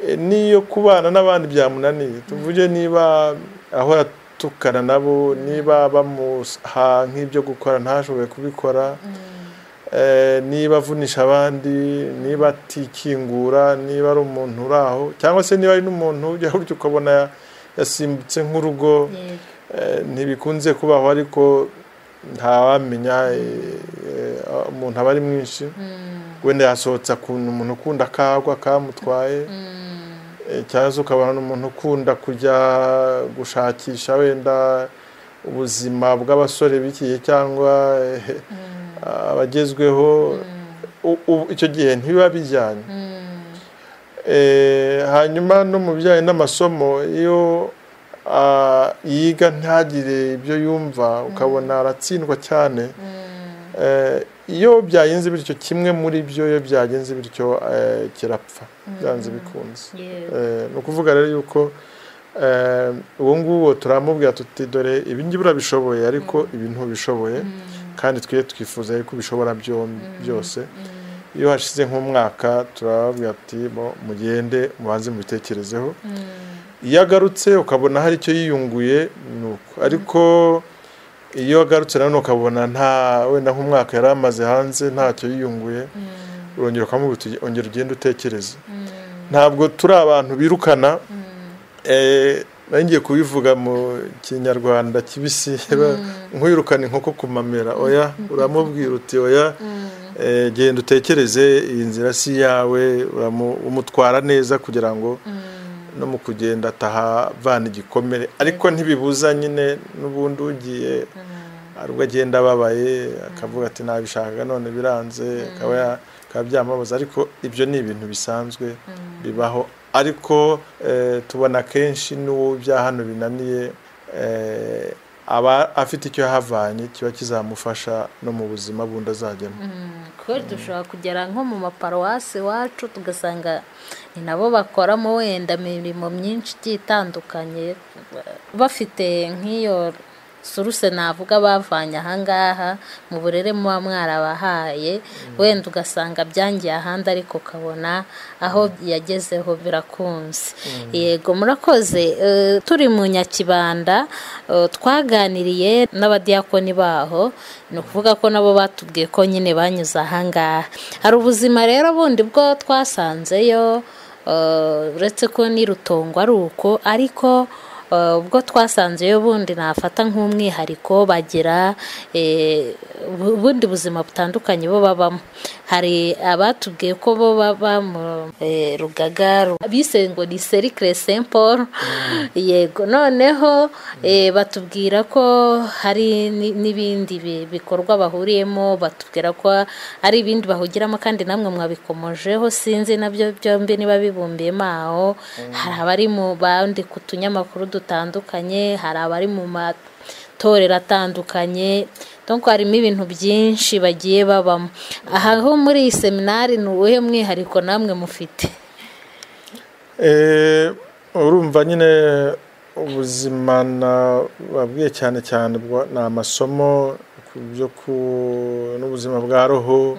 eh, n'iyo kubana n'abandi byamunaniye tuvuge niba ahora atukana nabo niba bamuha nk'ibyo gukora ntashobore kubikora eh, niba avunisha abandi niba atikingura niba ari umuntu uri aho cyangwa se niba ari n'umuntu ujya gutya ukabona yasimbutse nk'urugo yego Eh, ntibikunze kubaho ariko ntawamenya eh, eh, umuntu aba ari mwinshi wenda yasohotse akunda umuntu ukunda akagwa kamutwaye Eh, cyangwa se ukabona ni umuntu ukunda kujya gushakisha wenda ubuzima bw'abasore bikiye cyangwa eh, abagezweho U- u- icyo gihe ntibiba bijyanye Eh, hanyuma no mu bijyanye n'amasomo iyo ah, yiga ntagire ibyo yumva ukabona aratsindwa cyane Eh, iyo byagenze bityo kimwe muri byo iyo byagenze bityo eh, kirapfa byanze bikunze yego Eh, ni ukuvuga rero yuko eh, ubu ngubu turamubwira tuti dore ibi ngibi urabishoboye ariko ibi ntubishoboye kandi twe twifuza yuko ubishobora byom- byose iyo hashize nk'umwaka turababwira ati "Bo, mugende mubanze mubitekerezeho iyo agarutse ukabona hari icyo yiyunguye ni uko ariko iyo agarutse nanone ukabona nta wenda nk'umwaka yari amaze hanze ntacyo yiyunguye urongera ukamubwira uti ongera ugende utekereze ntabwo turi abantu birukana Eh, nari ngiye kubivuga mu kinyarwanda kibisi nk'uyirukana inkoko ku mamera oya uramubwira uti oya eh, genda utekereze iyi nzira si iyawe uramu- umutwara neza kugira ngo no mu kugenda atahavana igikomere ariko ntibibuza nyine n'ubundi ugiye hari ubwo agenda ababaye akavuga ati ntabishaka none biranze akaba ya- bikaba byamubabaza ariko ibyo ni ibintu bisanzwe bibaho ariko eh, tubona kenshi n'uwo bya hano binaniye eh, aba afite icyo yahavanye kiba kizamufasha no mu buzima bundi azajyamo kubera dushobora kugera nko mu maparuwasi iwacu tugasanga ni nabo bakoramo wenda imirimo myinshi igiye itandukanye bafite nk'iyo suruse navuga bavanye ahangaha mu burere muba mwarabahaye wenda ugasanga byangiye ahandi ariko ukabona aho yagezeho birakunze yego murakoze Eh, turi mu nyakibanda eh, twaganiriye n'abadiyakoni baho ni ukuvuga ko nabo batubwiye ko nyine banyuze ahangaha hari ubuzima rero bundi bwo twasanzeyo eh, uretse ko ni rutongo ari uko ariko eh, ubwo twasanzeyo bundi nafata nk'umwihariko bagira eh, ubu- ubundi buzima butandukanye bo babamo hari abatubwiye ko bo baba mu eh, rugaga ru- bise ngo ni serikire saint paul yego noneho eh, batubwira ko hari ni- n'ibindi bi- bikorwa bahuriyemo batubwira ko ari ibindi bahugiramo kandi namwe mwabikomojeho sinzi nabyo byombi niba bibumbiyemo aho hari abari mu bandi ku tunyamakuru dutandukanye hari abari mu matorero atandukanye donc harimo ibintu byinshi bagiye babamo aha ho muri iyi seminari ni uwuhe mwihariko namwe mufite Eh, urumva nyine ubuzima nababwiye cyane cyane bwa- ni amasomo ku byo ku- n'ubuzima bwa roho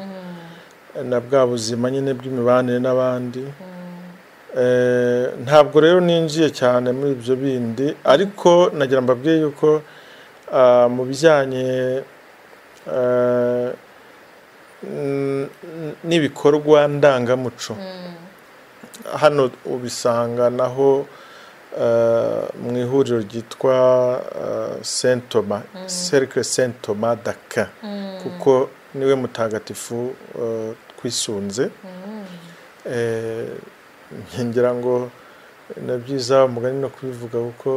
na bwa buzima nyine bw'imibanire n'abandi Eh, ntabwo rero ninjiye cyane muri ibyo bindi ariko nagira mbabwiye yuko ah, mu bijyanye eh, n- n- n'ibikorwa ndangamuco hano ubisanga naho eh, mu ihuriro ryitwa eh, Saint Thomas Cercle Saint Thomas d'Aquin kuko niwe mutagatifu eh, twisunze Eh, ngira ngo na byiza umugani no kubivuga kuko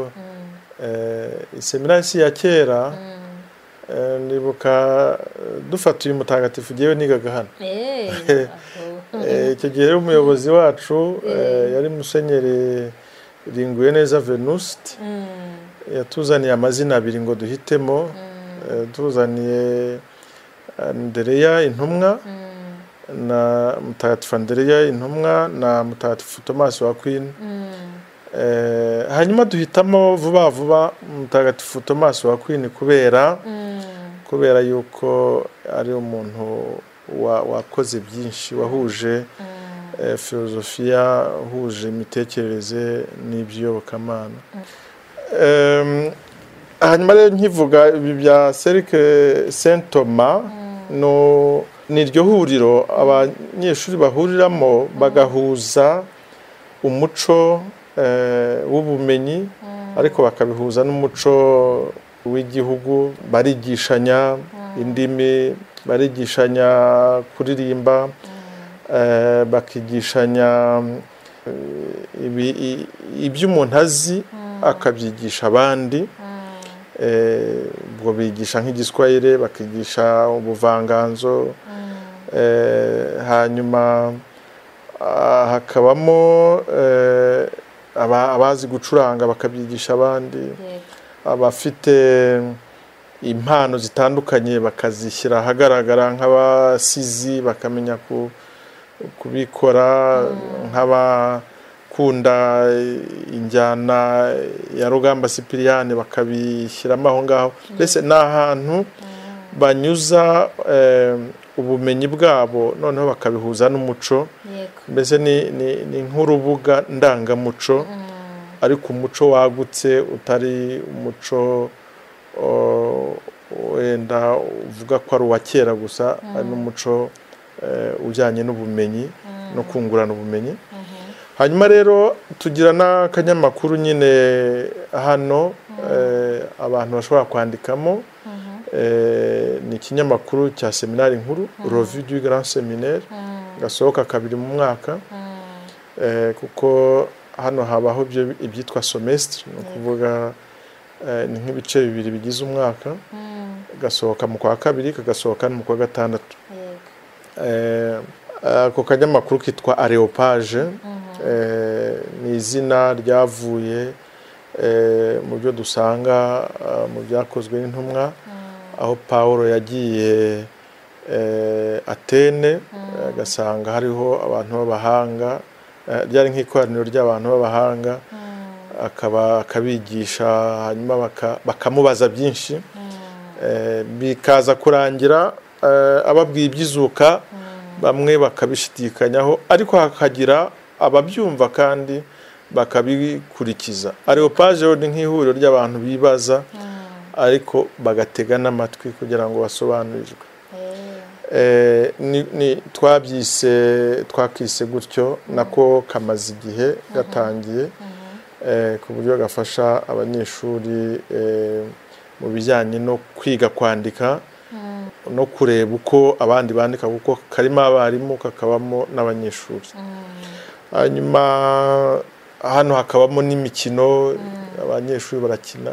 eh, iseminari si ya kera eh, ndibuka eh, dufata uyu mutagatifu ngewe nigaga hano Eh, Eh, icyo gihe rero umuyobozi wacu eh, yari musenyeri ringuye neza venuste yatuzaniye amazina abiri ngo duhitemo Eh, tuzaniye andereya intumwa na mutagatifu andereya intumwa na mutagatifu tomasi wa kwini Eh, hanyuma duhitamo vuba vuba mutagatifu tomasi wa kwini kubera kubera yuko ari umuntu wa- wakoze byinshi wahuje eh, filozofiya uhuje imitekerereze n'iby'iyobokamana Em, hanyuma rero nkivuga ibi bya serike saint thomas no- ni iryo huriro abanyeshuri bahuriramo bagahuza umuco eh, w'ubumenyi ariko bakabihuza n'umuco w'igihugu barigishanya indimi barigishanya kuririmba eh, bakigishanya eh, ibi- i- ibyo umuntu azi akabyigisha abandi Eh, ubwo bigisha nk'igiswahire bakigisha ubuvanganzo Eh, hanyuma Ah, hakabamo eh, aba- abazi gucuranga bakabyigisha abandi yego. abafite impano zitandukanye bakazishyira ahagaragara nk'abasizi bakamenya ku- kubikora nk'abakunda injyana ya rugamba sipiriyani bakabishyiramo aho ngaho mbese ni ahantu banyuza eh, ubumenyi bwabo noneho bakabihuza n'umuco yego mbese ni, ni, ni nk'urubuga ndangamuco ariko umuco wagutse utari umuco o, wenda uvuga ko ari uwa kera gusa ari n'umuco eh, ujyanye n'ubumenyi no kungurana ubumenyi hanyuma rero tugira n'akanyamakuru nyine hano eh, abantu bashobora kwandikamo eh, ni ikinyamakuru cya seminari nkuru revue du grand seminaire gasohoka kabiri mu mwaka eh, kuko hano habaho ibyo- ibyitwa somestre ni ukuvuga eh, ni nk'ibice bibiri bigize umwaka gasohoka mu kwa kabiri kagasohoka no mu kwa gatandatu yego Eh, ako kanyamakuru kitwa areopage Eh, ni izina ryavuye eh, mu byo dusanga ah, mu byakozwe n'intumwa aho paul yagiye eh, atene eh, agasanga hariho abantu b'abahanga Eh, ryari nk'ikoraniro ry'abantu b'abahanga akaba akabigisha hanyuma baka- bakamubaza byinshi Eh, bikaza kurangira eh, ababwiye iby'izuka bamwe bakabishidikanyaho ariko hakagira ababyumva kandi bakabikurikiza areopaje ni nk'ihuriro ry'abantu bibaza ariko bagatega n'amatwi kugira ngo basobanurirwe Eh, Eh, ni- ni- twabyise twakise gutyo nako kamaze igihe gatangiye eh, ku buryo gafasha abanyeshuri eh, mu bijyanye no kwiga kwandika no kureba uko abandi bandika kuko karimo abarimu kakabamo n'abanyeshuri hanyuma hano hakabamo n'imikino abanyeshuri barakina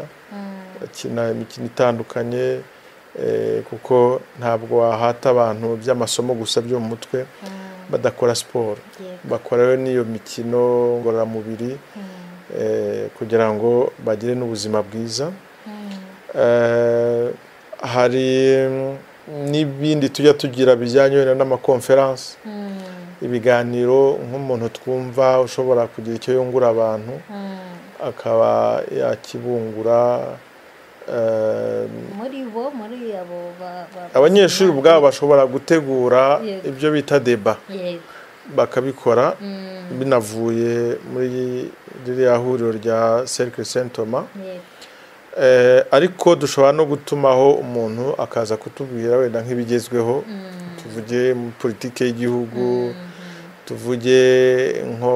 bakina imikino itandukanye eh, kuko ntabwo wahata abantu by'amasomo gusa byo mu mutwe badakora siporo yego bakorayo n'iyo mikino ngororamubiri eh, kugira ngo bagire n'ubuzima bwiza Eh, hari mm, n'ibindi tujya tugira bijyanye wenda n'amakonferansi ibiganiro nk'umuntu twumva ushobora kugira icyo yungura abantu akaba yakibungura eh, muri bo muri abo ba- ba- abanyeshuri ubwabo bashobora gutegura Yego. ibyo bita deba yego bakabikora binavuye muri ririya huriro rya cercle saint thomas yego Eh, ariko dushobora no gutumaho umuntu akaza kutubwira wenda nk'ibigezweho tuvuge mu politiki y'igihugu tuvuge nko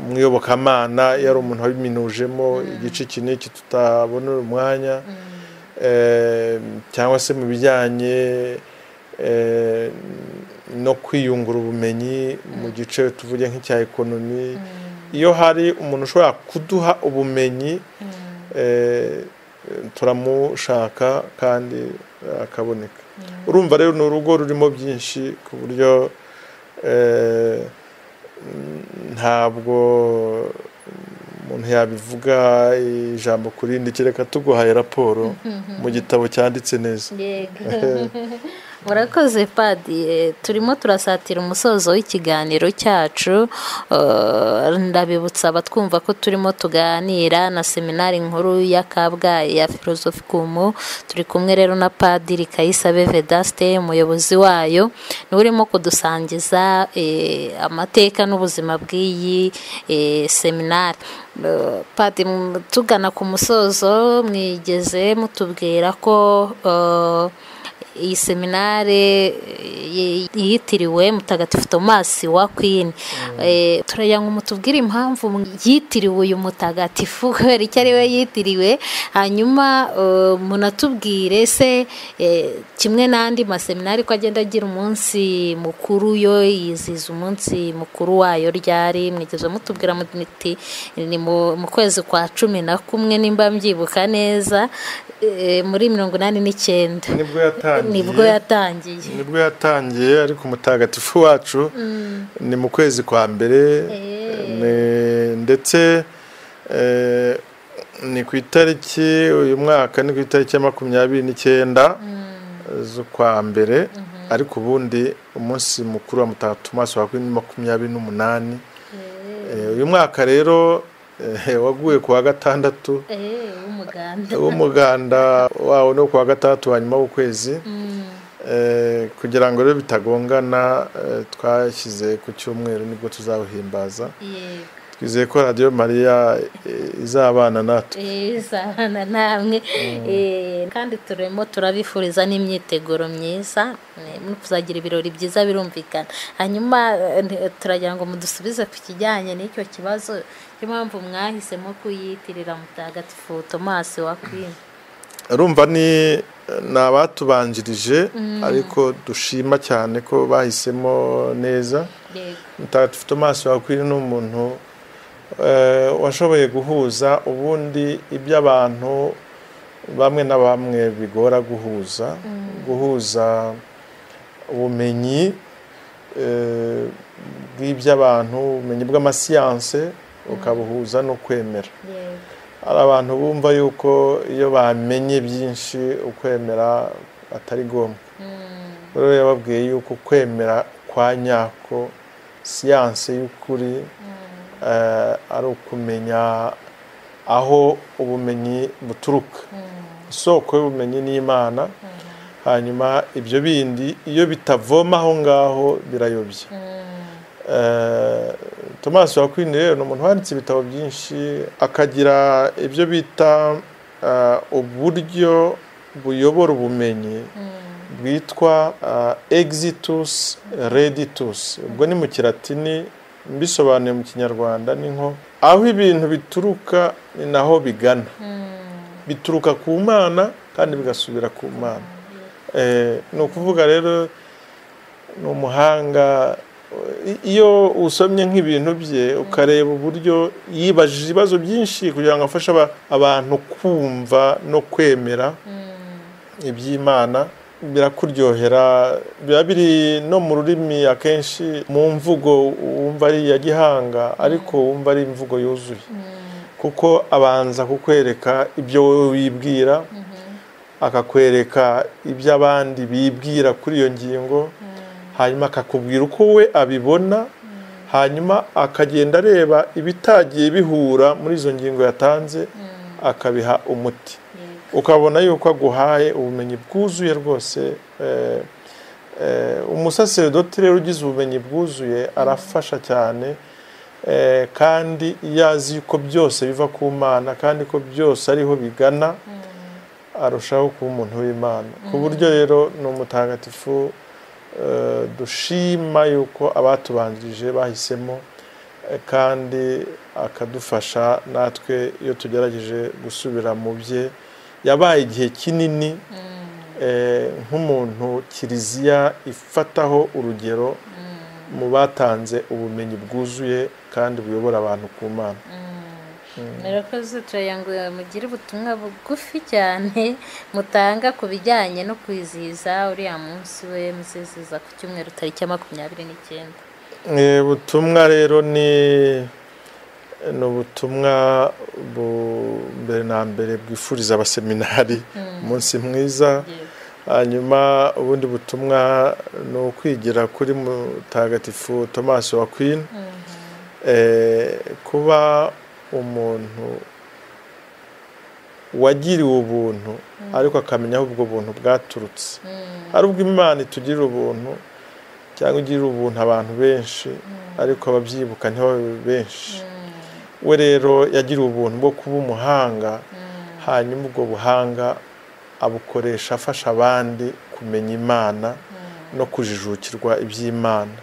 mu iyobokamana iyo ari umuntu wabiminujemo igice iki n'iki tutabonera umwanya Eh, cyangwa se mu bijyanye eh, no kwiyungura ubumenyi mu gice tuvuge nk'icya ekonomi iyo hari umuntu ushobora kuduha ubumenyi eh, turamushaka kandi eh, akaboneka urumva rero ni urugo rurimo byinshi ku buryo eh, mm, ntabwo umuntu yabivuga ijambo ku rindi kereka tuguhaye raporo mu gitabo cyanditse neza yego murakoze padi Eh, turimo turasatira umusozo w'ikiganiro cyacu Eh, ndabibutsa abatwumva ko turimo tuganira na seminari nkuru ya kabgayi ya filozofi kumu turi kumwe rero na padiri kayisabe vedaste umuyobozi wayo niwe urimo kudusangiza eh, amateka n'ubuzima bw'iyi eh, seminari Eh, padi m- tugana ku musozo mwigeze mutubwira ko eh, iyi seminare eh, yitiriwe mutagatifu tomasi wa kwini turajya ngo mutubwire impamvu yitiriwe uyu mutagatifu kubera icyo ari we yitiriwe hanyuma eh, munatubwire se eh, kimwe n'andi maseminari ko agenda agira umunsi mukuru yo yiziza umunsi mukuru wayo ryari mwigeze mutubwira muti ni mu mu kwezi kwa cumi na kumwe nimba mbyibuka neza eh, muri mirongo inani n'icyenda nibwo yatangiye nibwo yatangiye nibwo yatangiye ariko umutagatifu wacu ni mu kwezi kwa mbere ni- ndetse eh, ni ku itariki uyu mwaka ni ku itariki ya makumyabiri n'icyenda z'ukwa mbere ariko ubundi umunsi mukuru wa mutagatifu Thomas wa kuri makumyabiri n'umunani Eh, uyu mwaka rero eh, waguye ku wa gatandatu Eh, w'umuganda w'umuganda wawo no kuwa gatandatu wa nyuma w'ukwezi Eh, kugira ngo rero bitagongana eh, twashyize ku cyumweru nibwo tuzawuhimbaza yego twizeye ko radiyo mariya eh, izabana natwe Eh, isabana namwe Eh, kandi turimo turabifuriza n'imyiteguro myiza Eh, muzagira ibirori byiza birumvikana hanyuma eh, nti- turagira ngo mudusubize ku kijyanye n'icyo kibazo cy'impamvu mwahisemo kuyitirira mutagatifu tomasi wa kwini urumva ni ni abatubanjirije ariko dushima cyane ko bahisemo neza yego mutagatifu tomasi wakwiri ni umuntu eh, washoboye guhuza ubundi ibyo abantu bamwe na bamwe bigora guhuza guhuza ubumenyi eh, bw'iby'abantu ubumenyi bw'amasiyanse ukabuhuza no kwemera yego hari abantu bumva yuko iyo bamenye byinshi ukwemera atari ngombwa rero yababwiye yuko kwemera kwa nyako siyanse y'ukuri eh, ari ukumenya aho ubumenyi buturuka isoko y'ubumenyi n'imana hanyuma ibyo bindi iyo bitavoma aho ngaho birayobya Eh, Thomas Wakwine rero ni umuntu wanditse ibitabo byinshi akagira ibyo bita eh, uburyo buyobora ubumenyi bwitwa eh, exitus reditus ubwo ni mu kiratini mbisobanuye mu kinyarwanda ni nko aho ibintu bituruka ni naho bigana bituruka ku mana kandi bigasubira ku mana Eh, ni ukuvuga rero ni umuhanga I- iyo usomye nk'ibintu bye ukareba uburyo yibajije ibibazo byinshi kugira ngo afashe aba- abantu kumva no kwemera iby'imana birakuryohera biba biri no mu rurimi akenshi mu mvugo wumva ari iya gihanga ariko wumva ari imvugo yuzuye kuko abanza kukwereka ibyo wowe wibwira akakwereka ibyo abandi bibwira kuri iyo ngingo hanyuma akakubwira uko we abibona hanyuma akagenda areba ibitagiye bihura muri izo ngingo yatanze akabiha umuti yego ukabona yuko aguhaye ubumenyi bwuzuye rwose eh, eh, umusaseredoti rero ugize ubumenyi bwuzuye arafasha cyane eh, kandi iyo azi ko byose biva ku mana kandi ko byose ariho bigana arushaho kuba umuntu w'imana ku buryo rero ni umutagatifu eh, dushima yuko abatubanjirije bahisemo eh, kandi akadufasha natwe iyo tugerageje gusubira mu bye yabaye igihe kinini eh, nk'umuntu kiliziya ifataho urugero mu batanze ubumenyi bwuzuye kandi buyobora abantu ku mana murakoze turayanguye mugire ubutumwa bugufi cyane mutanga ku bijyanye no kwizihiza uriya munsi we muziziza ku cyumweru tariki ya makumyabiri n'icyenda Eh, ubutumwa rero ni ni ubutumwa bu- mbere na mbere bwifuriza abaseminari umunsi mwiza hanyuma ubundi butumwa ni ukwigira kuri mutagatifu tomasi wa kwini kuba umuntu wagiriwe ubuntu ariko akamenya aho ubwo buntu bwaturutse ari ubwo imana itugirira ubuntu cyangwa igirira ubuntu abantu benshi ariko ababyibuka ntibabe benshi we rero yagiriwe ubuntu bwo kuba umuhanga hanyuma ubwo buhanga abukoresha afasha abandi kumenya imana no kujijukirwa iby'imana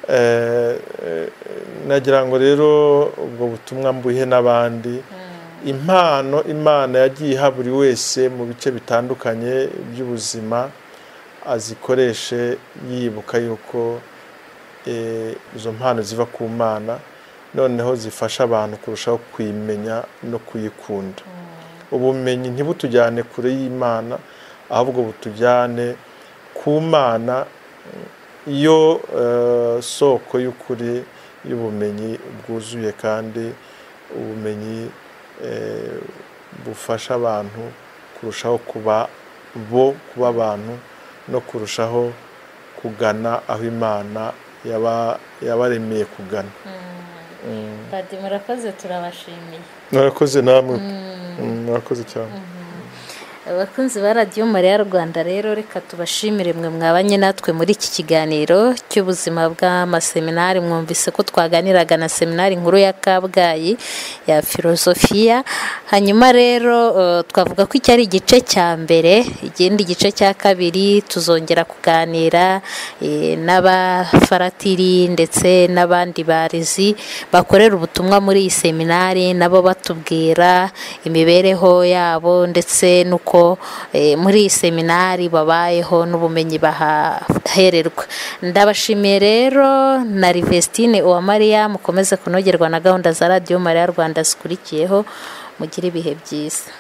Eh, eh, nagira ngo rero ubwo butumwa mbuhe n'abandi impano imana yagiye iha buri wese mu bice bitandukanye by'ubuzima azikoreshe yibuka yuko eh, izo mpano ziva ku mana noneho zifasha abantu kurushaho kuyimenya no kuyikunda ubumenyi ntibutujyane kure y'imana ahubwo butujyane ku mana iyo eh, soko y'ukuri y'ubumenyi bwuzuye kandi ubumenyi eh, bufasha abantu kurushaho kuba bo kuba abantu no kurushaho kugana aho imana yaba- yabaremeye kugana padi murakoze turabashimiye murakoze namwe Mm, murakoze cyane abakunzi ba radiyo mariya rwanda rero reka tubashimire mwe mwabanye natwe muri iki kiganiro cy'ubuzima bw'amaseminari mwumvise ko twaganiraga na seminari nkuru ya kabgayi ya filozofiya hanyuma rero eh, twavuga ko iki ari igice cya mbere igindi gice cya kabiri tuzongera kuganira eh, n'abafaratiri ndetse n'abandi barezi bakorera ubutumwa muri iyi seminari nabo batubwira imibereho yabo ndetse n'uko eh, muri iyi seminari babayeho n'ubumenyi bahahererwa ndabashimiye rero na Livestine Uwamariya mukomeze kunogerwa na gahunda za radiyo Mariya Rwanda zikurikiyeho mugire ibihe byiza